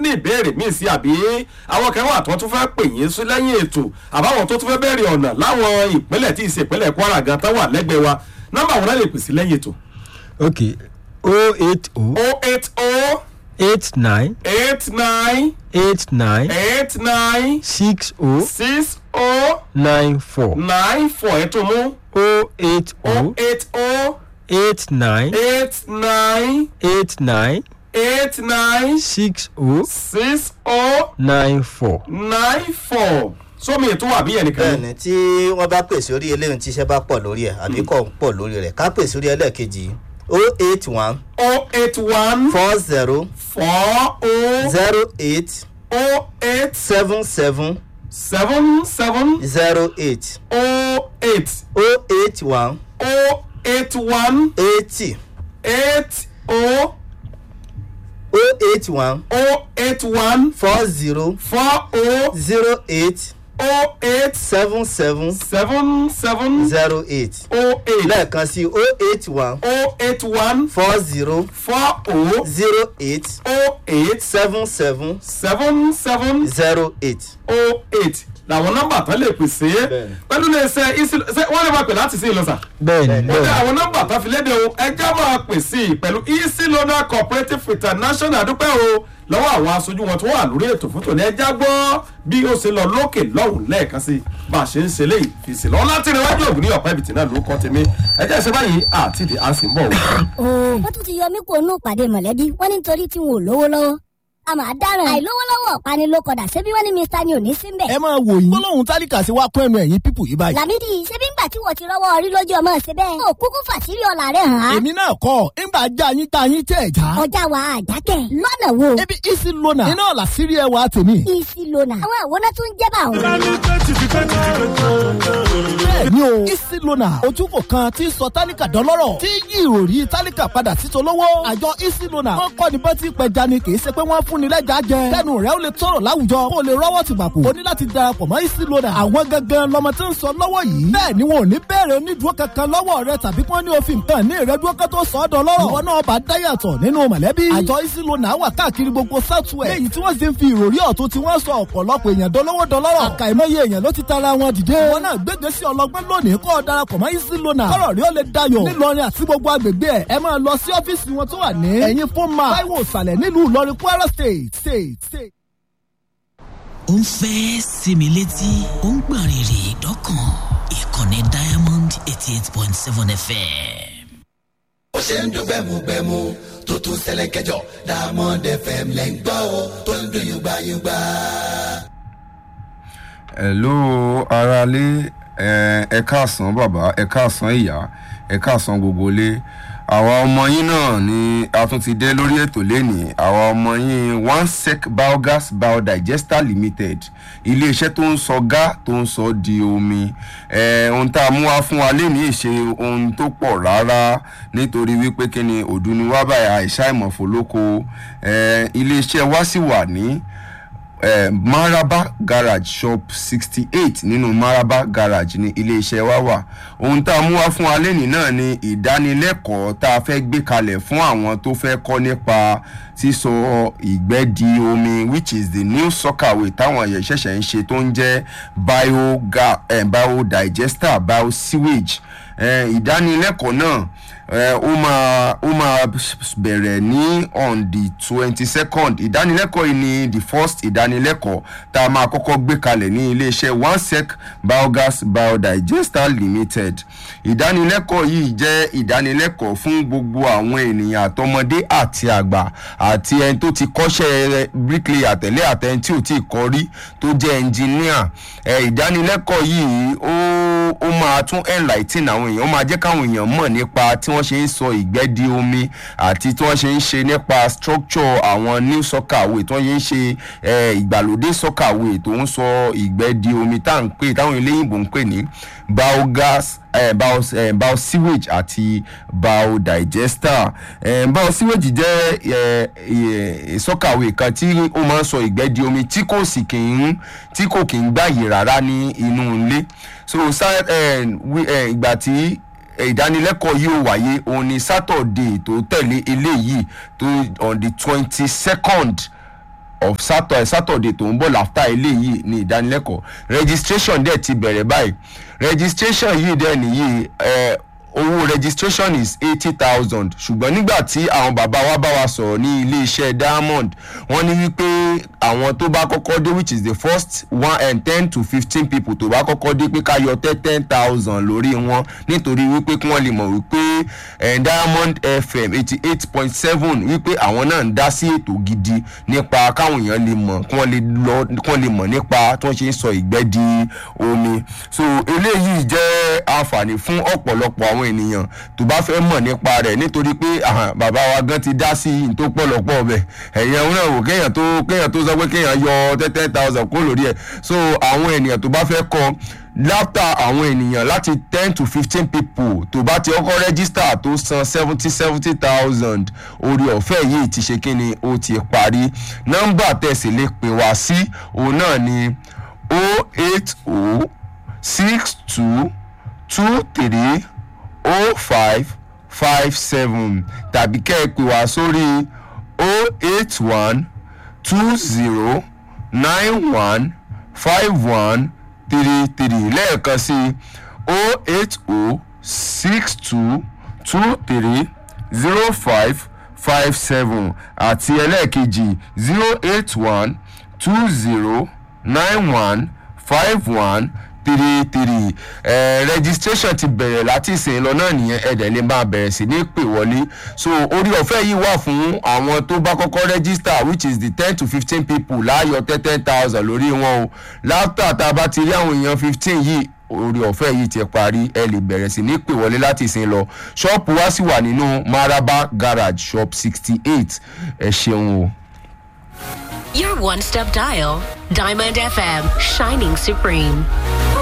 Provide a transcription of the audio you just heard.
ní ìbéèrè míì sí àbí àwọn kan wà tó tún fẹ́ pè yín sí lẹ́yìn ètò àbáwọn tó tún fẹ́ bẹ̀rẹ̀ ọ̀nà láwọn ìpínlẹ̀ tí ìṣe ìpínlẹ̀ kwara gan tán wà lẹ́gbẹ̀ẹ́ wa nọ́mbà wọn náà lè pè sí lẹ́yìn ètò. ok o eight o o eight o eight nine eight nine eight nine eight nine six o six o nine four nine four ẹ̀ tó mú o eight o o eight o eight nine eight nine eight nine eight nine six o six o nine four. nine four sómi ètò wà bí ẹnìkan ní. bẹ́ẹ̀ni tí wọ́n bá pèsè orí eléyìí tí iṣẹ́ bá pọ̀ lórí ẹ̀ àbí kò ń pọ̀ lórí rẹ̀ ká pèsè orí ẹlẹ́ẹ̀kejì o eight one o eight one four zero four o zero eight o eight seven seven seven seven zero eight o eight o eight one o eight one eighty eight o o eight one o eight one four zero four o zero eight o eight seven seven seven seven zero eight o eight lẹ́ẹ̀kan sí o eight one o eight one four zero four o zero eight o eight seven seven seven seven zero eight. o eight làwọn nọmba tán lè pèsè Bẹ́ẹ̀ni. pẹ̀lú ní ẹsẹ̀ ìsìn wọ́n lè máa pè láti sí ìlọsà. bẹ́ẹ̀ni ó dé bẹ́ẹ̀ni àwọn nọmba tán fi léde o ẹjẹ́ máa pè sí i pẹ̀lú easy loaner cooperative international dúpẹ́ o lọ́wọ́ àwọn aṣojú wọn tó wà lórí ètò fún tòní ẹjẹ́ gbọ́ bí ó ṣe lọ lókè lọ́hùn lẹ́ẹ̀kan sí bá a ṣe ń ṣe léyìí fi sí lọ́wọ́ láti rìn wájú ògùn ní ọ̀pá ibìtì náà ló kọ́ tèmi ẹjẹ́ ṣe báyìí àti ìdí à ń sì ń bọ̀ wọ́n. wọ́n tún ti yọ mí kó nù pàdé mọ̀lẹ́bí wọ́n ní nítorí tí wọn ò lówó lọ́wọ́ a máa dáràn àìlówó lọ́wọ́ ọ̀pani ló kọ̀dà ṣébí wọ́n ní mr ni ò ní sí mbẹ̀. ẹ máa wò yín gbólóhùn tálíkà sí wa kún ẹnu ẹ̀yìn pípù yìí báyìí. làmídì ṣébí ńgbà tí wọ́n ti rọ́wọ́ orí lójú ọmọ ṣe bẹ́ẹ̀. ó kúkú fàṣírí ọ̀la rẹ̀ hàn án. èmi náà kọ́ ńgbà já yín tá yín tẹ̀ já. ọjà wa àjákẹ́ lọ́nà wo. ebi isi lona iná ọ̀la sírí ẹ wa tèmi. isi lona àwọn àwòrán tó ń jẹ́ bá òun. bẹ́ẹ̀ni o isi lona ojúkò kan tí ń sọ tálíkà dọ́lọ́rọ̀ tí yí ìròrí tálíkà padà sí tolówó. àjọ isi lona wọn kọ́ ni bọ́tí pẹja ni kì í ṣe pé wọ́n fún ni lẹ́jà jẹ. kẹ́nu rẹ̀ ó lè tọrọ láwùjọ kó o lè rọ́wọ́ ti bàkú. o ní láti darapọ̀ mọ́ isi lona. àwọn gangan lọmọ tí ń sọ lọ́wọ́ yìí. bẹ́ẹ̀ ni wọn ò ní bẹ̀rẹ̀ onídùúró kankan lọ́wọ́ rẹ tàbí kí wọ́n ní òfin nǹkan ní ìrẹ́dúró kan tó sọ ọ́ dọ́lọ́rọ̀. ìwọ náà bá dáyàtọ̀ nínú mọ̀lẹ́bí. àjọ isi lona wà káàkiri gbogbo southwest. léyìí tí wọ́n sì ń fi ìròrí ọ̀tún tí wọ́n sọ ọ̀pọ̀lọpọ̀ èèyàn dolówó dọlọ́rọ̀. àkàìmọye èèyàn ló ti tara wọn dìde. wọn náà gbégbé sí ọlọgbọ́n lónìí kó o darapọ̀ mọ́ isi lona. kọ́rọ̀ rí ó lè dayọ̀. nílọrin àti gbogbo agbègbè ẹ̀ ẹ máa lọ sí ọ́fíìsì wọn tó wà ní. ẹ̀yin fún ma táíwò ìsàlẹ̀ nílùú ìlọrin kwara state state state. ó ń fẹ́ sinmi létí ó ń gbọ̀n rìrì dọ́kàn ìkànnì diamond eighty eight point seven fm. ó ṣe ń dún gbẹmugbẹmu tó tún ṣẹlẹ̀ kẹjọ diamond fm lẹ́ ń gbọ́ o tó ń dún yùgbàyùgbà. hello aráalé ẹ ẹ káàsán bàbá ẹ káàsán ìyá ẹ káàsán gbogbo ilé àwa ọmọ yín náà ni a tún ti dé lórí ètò lénìí àwa ọmọ yín one sec biogas biodigester limited iléeṣẹ́ tó ń sọ gá tó ń sọ di omi ẹ ohun tá a mú wá fún wa lénìí ṣe ohun tó pọ̀ rárá nítorí wípé kí ni òdu ni wá báyà àìsàn ìmọ̀fólókò ẹ iléeṣẹ́ wa sì wà ní eh, maraba garage shop sixty eight nínú maraba garage ní iléeṣẹ́ wa wà ohun tá a mú wá fún wa lẹ́nìí náà ni ìdánilẹ́kọ̀ọ́ tá a fẹ́ gbé kalẹ̀ fún àwọn tó fẹ́ kọ́ nípa sísọ ìgbẹ́ di omi which is the new soccer way táwọn ẹ̀yẹ ṣẹ̀ṣẹ̀ ń ṣe tó ń jẹ́ bioga eh, biodigester biosewage eh, ìdánilẹ́kọ̀ọ́ náà eh, ó máa ó máa bẹ̀rẹ̀ ní on the twenty second ìdánilẹ́kọ̀ọ́ yìí ni the first ìdánilẹ́kọ̀ọ́ tá a máa kọ́kọ́ gbé kalẹ̀ ní iléeṣẹ́ onesec biogas biodigester limited ìdánilẹ́kọ̀ọ́ yìí jẹ́ ìdánilẹ́kọ̀ọ́ fún gbogbo àwọn ènìyàn àtọmọdé àti àgbà àti ẹni tó ti kọ́ṣẹ́ bricklayer tẹ̀lé àtẹni tí ò tí ì kọ́ rí tó jẹ́ engineer ẹ̀ ìdánilẹ́kọ̀ọ́ yìí ó ó máa tún enlighten àwọn èèyàn ó máa jẹ́ káwọn èèyàn mọ̀ nípa tí wọ́n ṣe ń sọ ìgbẹ́ di omi àti tí wọ́n ṣe ń ṣe nípa structure àwọn new soccer way tí wọ́n ṣe ń ṣe eh, ìgbàlódé soccer way tó ń sọ ìgbẹ́ di omi tá à ń pè táwọn eléyìnbó ń pè ní biogas eh, bio, eh, biosewage àti biodigester eh, biosewage jẹ́ eh, eh, sọ́kàwé kan tí ó máa ń sọ ìgbẹ́ di omi tí kò sì kì í tí kò kì í gbàyè rárá ní inú ilé so sa, eh, wi, eh, ìgbà tí ìdánilẹ́kọ̀ọ́ yìí ó wáyé òun ni saturday tó tẹ̀lé eléyìí tó on the twenty second of saturday saturday tó ń bọ̀ láfta eléyìí ní ìdánilẹ́kọ̀ọ́ registration dẹ̀ ti bẹ̀rẹ̀ báyìí registration yìí dẹ̀ nìyí ẹ owó registration is eighty thousand ṣùgbọ́n nígbà tí àwọn bàbá wa bá wa sọ̀rọ̀ ní iléeṣẹ́ diamond wọ́n ní wípé àwọn tó bá kọ́kọ́ dé which is the first one and ten to fifteen people tó bá kọ́kọ́ dé pé ká yọ ten ten thousand lórí wọn nítorí wípé kí wọ́n lè mọ̀ wípé eh, diamond fm eighty eight point seven wípé àwọn náà ń dá sí ètò gidi nípa káwọn èèyàn lè mọ̀ kí wọ́n lè lọ kí wọ́n lè mọ̀ nípa tí wọ́n ṣe ń sọ ìgbẹ́ di omi so eléyìí jẹ́ àǹfààní fún ọ̀pọ̀lọpọ̀ àwọn ènìyàn tó bá fẹ́ mọ̀ nípa rẹ̀ nítorí pé àhàn, bàbá wa gan ti dá sí i tó pọ̀lọpọ̀ ọbẹ̀ ẹ̀yìn àwọn náà wò kéèyàn tó kéèyàn tó sọ pé kéèyàn yọ ten ten thousand kó lórí ẹ̀ so àwọn ènìyàn tó bá fẹ́ kọ́ láfta àwọn ènìyàn láti ten to fifteen people tó bá ti kọ́kọ́ rẹ́gísítà tó san seventy seventy thousand orí ọ̀fẹ́ yìí ti ṣe kí ni ó ti parí nọ́mbà tẹ̀sí lè pè wá sí òun náà ni o eight o six two two three o five five seven tàbí kẹ́ ẹ pè wá sórí o eight one two zero nine one five one three three lẹ́ẹ̀kan sí o eight o six two two three zero five five seven àti ẹlẹ́ẹ̀kejì zero eight one two zero nine one five one three three ẹ registration ti bẹ̀rẹ̀ láti ìsìn lọ náà nìyẹn ẹ̀dẹ̀ lè máa bẹ̀rẹ̀ sí ní pè wọlé so orí ọ̀fẹ́ yìí wà fún àwọn tó bá kọ́kọ́ register which is the ten to fifteen people láàyò ten ten thousand lórí wọn o láfta tá a bá ti rí àwọn èèyàn fifteen yìí orí ọ̀fẹ́ yìí ti parí ẹ lè bẹ̀rẹ̀ sí ní pè wọlé láti ìsìn lọ ṣọ́ọ̀pù wa sì wà nínú maraba garage shop sixty eight ẹ ṣeun o. Your one step dial, Diamond FM, shining supreme.